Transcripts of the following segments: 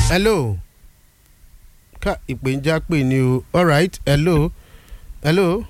hello ká ìpè ń já pè ní o alright hello hello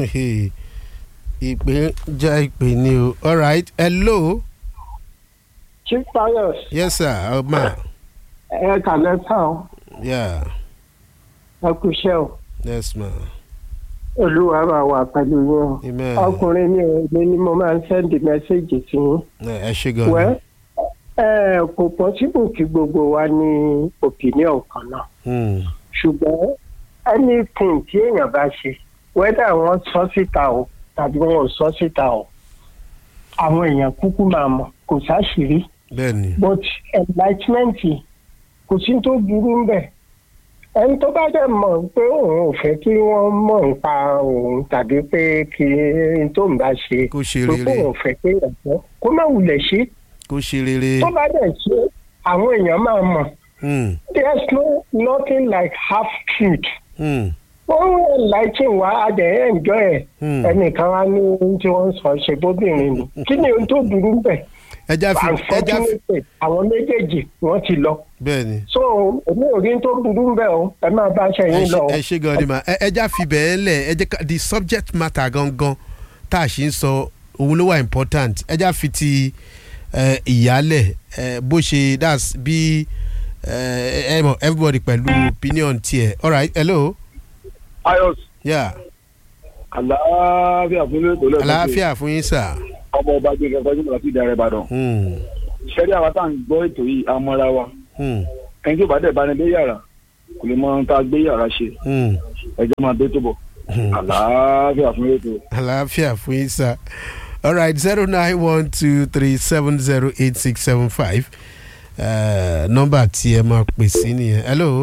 ìpè ń já ìpè ní o alright hello chief pius yes sir ọmọ ẹ kàlẹ́ tán o yeah ẹ kú iṣẹ́ o yes ma olúwa máa wà pẹ̀lú yín o amen ọkùnrin mi ò ní ni mo máa ń sẹ́ndì mẹ́sẹ́jì sí yín ẹ ṣe gan wẹ́ ni ẹ kò pọ́sibù kí gbogbo wa ní opinion kan náà Hmm, ṣùgbọ́n anything tí èèyàn bá ṣe whether wọ́n sọ síta o tàbí wọn ò sọ síta o àwọn èèyàn kúkú máa mọ̀ kò sáṣìírí bẹ́ẹ̀ ni but enlightenment kò sí tó burú ń bẹ̀ ẹni tó bá dẹ̀ mọ̀ pé òun ò fẹ́ kí wọ́n mọ̀ nípa òun tàbí pé kí n tó ń bá ṣe kó ṣe pé rere òun ò fẹ́ pé ẹ̀fọ́ kó má wulẹ̀ ṣe kó ṣe rere tó bá dẹ̀ ṣe àwọn èèyàn máa mọ̀ Hmm, there's no nothing like half truth hmm, wọ́n ń enlighten wa a dẹ̀ enjoy ẹ̀ hmm. ẹnìkan wá ní ohun tí wọ́n sọ ṣe bóbìnrin ni kí ni ohun tó burú ń bẹ̀ ẹja fi ẹja fi unfortunately àwọn méjèèjì wọ́n ti lọ bẹ́ẹ̀ ni so èmi ò rí tó burú ń bẹ̀ o ẹ máa bá aṣọ ẹ yín ṣe- lọ o. ẹ ṣe gan ni ma ẹ ẹja fi bẹ́ẹ̀ lẹ̀ ẹ jẹ́ ká the subject matter gangan tá a ṣe ń sọ òun ló wà important ẹja fi ti ẹ, ìyálẹ̀ ẹ, bó ṣe that's bí ẹ ẹ mọ̀ everybody pẹ̀lú opinion tiẹ̀ alright hello ayọs yeah àlàáfíà fún ilé ìtòlẹ́ àlàáfíà fún yín sà ọmọ ọba gbé nǹkan fẹjú láti ìdá rẹ ìbàdàn Hmm, ṣẹlẹ àwọn tá à ń gbọ́ ètò yìí amọra wa hmm, ẹni tí ò bá dẹ̀ bá ní dé yàrá kò lè mọ ohun tá a gbé yàrá ṣe hmm, ẹjọ́ máa dé tó bọ̀ hmm. àlàáfíà fún ilé ètò. àlàáfíà fún yín sà alright zero nine one two three seven zero eight six seven five nọ́mbà tí ẹ máa pè sí nìyẹn hello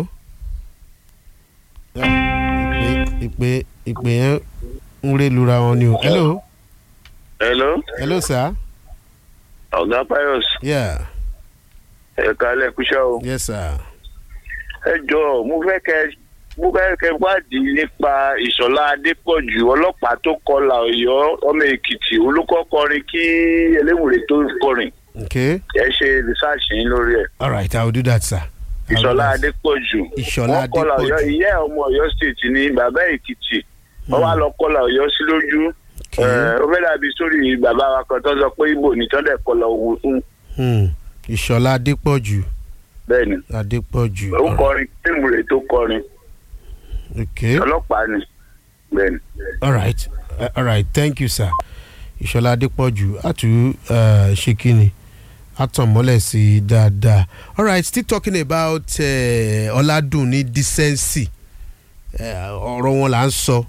Ah, ìpè ìpè ìpè yẹn ń ré lura wọn ni o hello hello hello sir ọ̀gá pius yeah ẹ̀ka lẹ́kúṣẹ́ o yes sir ẹ jọ mo fẹ́ kẹ́ mo fẹ́ kẹ́ wádìí nípa ìṣọ̀lá adépọ̀jù ọlọ́pàá tó kọlà ọ̀yọ́ ọmọ èkìtì olùkọ́ kọrin kí eléwùrẹ́ tó kọrin okay ẹ ṣe rìsáàṣì yín lórí ẹ̀ alright i will do that sir. I will do ìṣọ̀lá that. adépọ̀jù Ìṣọ̀lá wọ́n kọlà ọ̀yọ́ Adépọ̀jù. ìyá ẹ̀ ọmọ ọ̀yọ́ state ní bàbá èkìtì wọ́n wá lọ kọlà ọ̀yọ́ sí lójú Okay. ẹ̀, ó fẹ́ dàbí sórí bàbá wa kan tó sọ pé ibo nìtàn dẹ̀ kọlà òwò fún Hmm, ìṣọ̀lá adépọ̀jù bẹ́ẹ̀ ni adépọ̀jù ó kọrin eléwùrẹ́ tó kọrin okay. ọlọ́pàá ni bẹ́ẹ̀ ni. all right uh, all right thank you sir ìṣọlá adépọ̀jù àtú uh, ṣe kíni àtọ̀mọ́lẹ̀ sí i dáadáa all right still talking about uh, ọ̀làdùnní decency uh, ọ̀rọ̀ wọn là ń sọ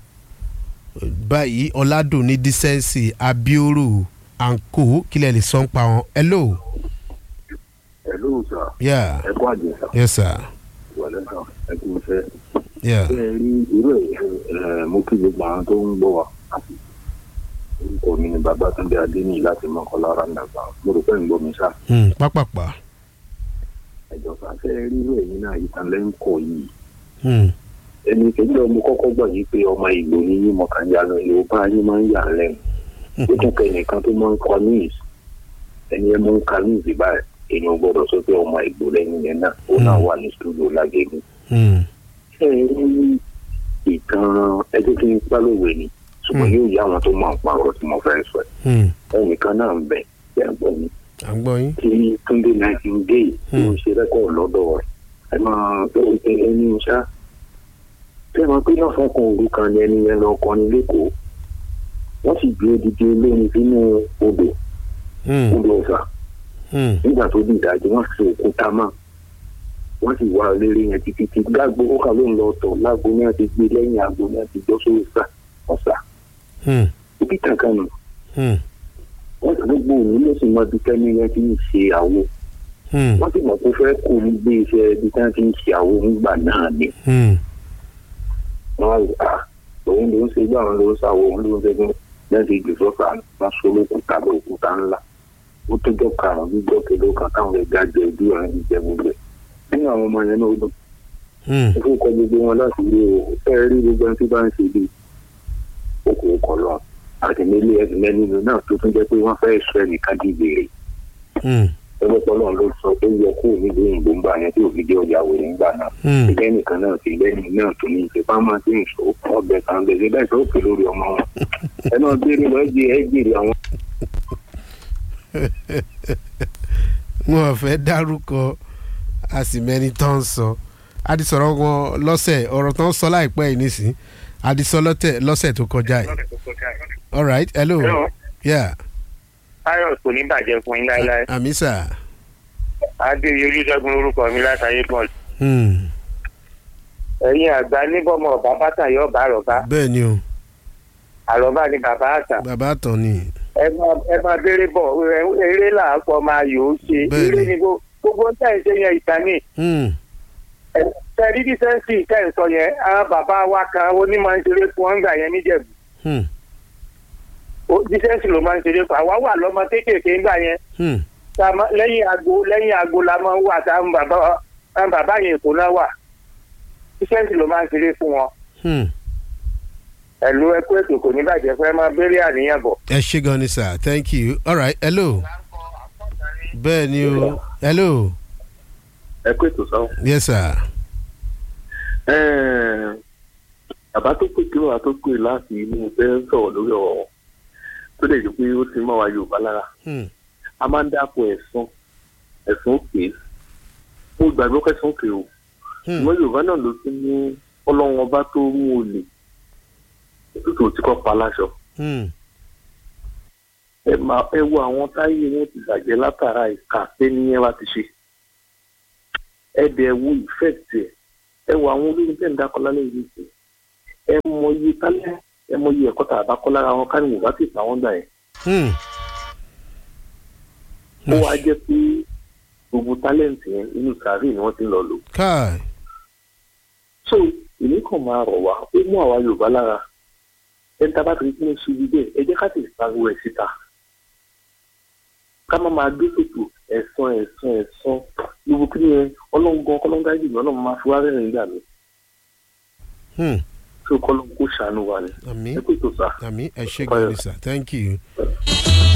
báyìí ọ̀làdùnní decency abioro anko kílẹ̀ lè sọ ń pa wọn hello ẹ̀lú sà yeah ẹ kó àjẹ sà yes sir wọlé sà ẹ kú iṣẹ́. yeah ṣé ẹ rí irú ẹ̀ mo kí gbogbo àwọn tó ń gbọ́ wa àti orúkọ mi ni babatunde adéníyì láti mọ́kànlá randàgbà mo rò pé ń gbọ́ mi sá hmm, pápápá ẹ̀jọ̀ sà ṣé ẹ rí irú ẹ̀yin náà ìtànlẹ́ ń kọ yìí hmm, ẹni kejì ọmọ kọ́kọ́ gbọ́ yìí pé ọmọ ìgbò ni yín mọ̀kànjá lọ yorùbá yín máa ń yà á lẹ́nu ó tún kẹ́ nìkan tó máa ń kọ news ẹni ẹ mú ń ka news báyìí èèyàn gbọ́dọ̀ sọ pé ọmọ ìgbò lẹ́yìn yẹn náà ó náà wà ní studio lágẹ̀gẹ̀ hmm, ṣé ẹ rí ìtàn ẹjọ́ tí ń pálọ̀wé ni ṣùgbọ́n Mm. yóò yá àwọn tó máa ń pa ọ̀rọ̀ tí mo fẹ́ sọ ẹ̀ hmm. ẹnìkan náà ń bẹ̀ ẹ̀ ń gbọ́ mi à ń gbọ́ yín tí túndé nightingale tó ń ṣe rẹ́kọ̀ọ́ lọ́dọ̀ rẹ̀ ẹ máa ẹ ẹni ṣá ṣé wọn pé náà fọkàn òru kan ni ẹni yẹn lọ kọrin lẹ́kọ̀ọ́ wọ́n sì gbé odidi olórin sínú odò hmm, odò ọ̀sà hmm, nígbà tó di ìdájọ́ wọ́n fi òkúta mọ́ wọ́n sì wá eléré yẹn títí tí lágbo ó kà ló ń lọ tọ̀ lágbo náà ti gbé lẹ́yìn àgbo náà ti jọ́ sórí ọ̀sà ọ̀sà hmm, ibi kankan nù hmm, wọ́n sì gbogbo òní ló sì mọ ibi tẹ́ni yẹn ti ń ṣe àwo hmm, wọ́n sì mọ̀ pé fẹ́ kó ní gbé iṣẹ́ ibi tí wọ́n ti ń ṣe àwo nígbà náà ni hmm. wọ́n á à òun ló ń ṣe gbà wọn ló ń ṣàwọ̀ òun ló ń ṣe gbọ́n lẹ́yìn tí ìgbésọ fà wọ́n so lókùúta lókùúta ńlá ó tójọ́ karùn-ún gbígbọ́ kelo kan táwọn ẹja jẹ ojú ọ̀rẹ́ ti jẹ gbogbo ẹ̀ nínú àwọn ọmọ yẹn náà ó dùn hmm. ó fún kọ gbogbo wọn láti rí o ẹ rí gbogbo ẹni tí bá ń ṣe bí okòó kọ lọ àtìmílé ẹsìn mẹ́nìlú náà tó tún jẹ́ pé wọ́n fẹ́ sọ ẹnìkan di gbèrè Hmm. ẹgbẹ́pọ̀ náà ló sọ pé yẹ kó nílùú òyìnbó ń gbà yẹn tí òfin jẹ́ ọjà wèrè ń gbà náà Hmm. ìgbẹ́ nìkan náà ti lẹ́yìn náà tó ní ìṣèpá máa ti ń sọ ọbẹ̀ kan bẹ̀ síbẹ̀ tó pè lórí ọmọ wọn ẹ náà gbére lọ ẹ jẹ ẹ jèrè àwọn wọn ò fẹ́ dárúkọ a sì mẹ́ni tó ń sọ a ti sọ̀rọ̀ wọn lọ́sẹ̀ ọ̀rọ̀ tó ń sọ láìpẹ́ yìí nísìn a ti sọ lọ́tẹ̀ lọ́sẹ̀ tó kọjá yìí all right hello Hello. yeah Táyọ̀ kò ní bàjẹ́ fún yín láéláé. àmì sà Adéyẹ Olúṣẹ́gun lórúkọ mi látàyé bọ́ọ̀lù. Hmm. Ẹ̀yin àgbà níbọ̀mọ̀ ọ̀bá bàtà yọ ọ̀bá àrọ̀bá. bẹ́ẹ̀ ni o Àrọ̀bá ni bàbá àṣà. bàbá àtàn ni Ẹ máa ẹ máa béèrè bọ̀ ẹ- eré làápọ̀ máa yò ó ṣe. Bẹ́ẹ̀ni. Eré ni gbó- gbogbo ń tẹ̀ ṣe yẹn ìtàní. Hmm. Tẹ̀rí dísẹ́ǹsì tẹ̀ ń sọ yẹn, àwọn bàbá wa kan onímọ̀ ń ṣeré fún ọ́ngbà yẹn níjẹ̀bù. Hmm. Ó- Dísẹ́ǹsì ló máa ń ṣeré fún àwa wà lọ́mọ kéékèèké ńgbà yẹn. Hmm. Tá a máa- Lẹ́yìn agbo lẹ́yìn agbo la máa ń wà táwọn bàbá àwọn bàbá yẹn èkó náà wà. Dísẹ́ǹsì ló máa ń ṣeré fún wọn. Hmm. ẹ̀lú ẹkú ètò kò ní bàjẹ́ fẹ́ máa béèrè àníyàn bọ̀. ẹ ṣé gan ni sà thank you all right hello bẹ́ẹ̀ ni o hello ẹ kó ètò sáwọn. yes sir bàbá tó pè kí wàá tó pè láti inú fẹ́ sọ̀rọ̀ lórí ọ̀rọ̀ wọn tó lè jẹ́ pé ó ti mọ́ wa Yorùbá lára Hmm. a máa ń dáko ẹ̀sán ẹ̀sán òkè mo gbàgbọ́ kẹsàn-án òkè o Hmm. ṣùgbọ́n Yorùbá náà ló tún ní ọlọ́run ọba tó mú olè òtútù tí kò pa láṣọ Hmm. ẹ máa ẹ wo àwọn táyé wọn ti bàjẹ́ látara ìka tẹ́niyẹn bá ti ṣe ẹ dẹ̀ wo ìfẹ́ tiẹ̀ ẹ wo àwọn olóyún tẹ̀ ń dákọ́ lálẹ́ yìí sí ẹ mọ iye tálẹ́ ẹ mọ iye ẹ̀kọ́ tàbá kọ́ lára wọn ká ní wò bá ti pa wọ́n gbà yẹn Hmm. ó wá jẹ́ pé gbogbo tálẹ́ǹtì yẹn inú sàárè ni wọ́n ti ń lọ lò káì so èmi kàn máa rọ̀ wá ó mú àwa Yorùbá lára ẹni tá a bá ti rí pé ó ṣe ibi bẹ́ẹ̀ ẹ jẹ́ ká sì pariwo ẹ̀ síta ká má máa gbé pètò ẹ̀sán ẹ̀sán ẹ̀sán gbogbo kí ni ẹ ọlọ́run gan kọ́lọ́ngá jù ọlọ́run máa fi wá rẹ́rìn nígbà mi Hmm. tí ó kọ́lọ́run kó ṣàánú wa ni àmì ẹ pètò sá. àmì ẹ ṣé gan ni sà thank you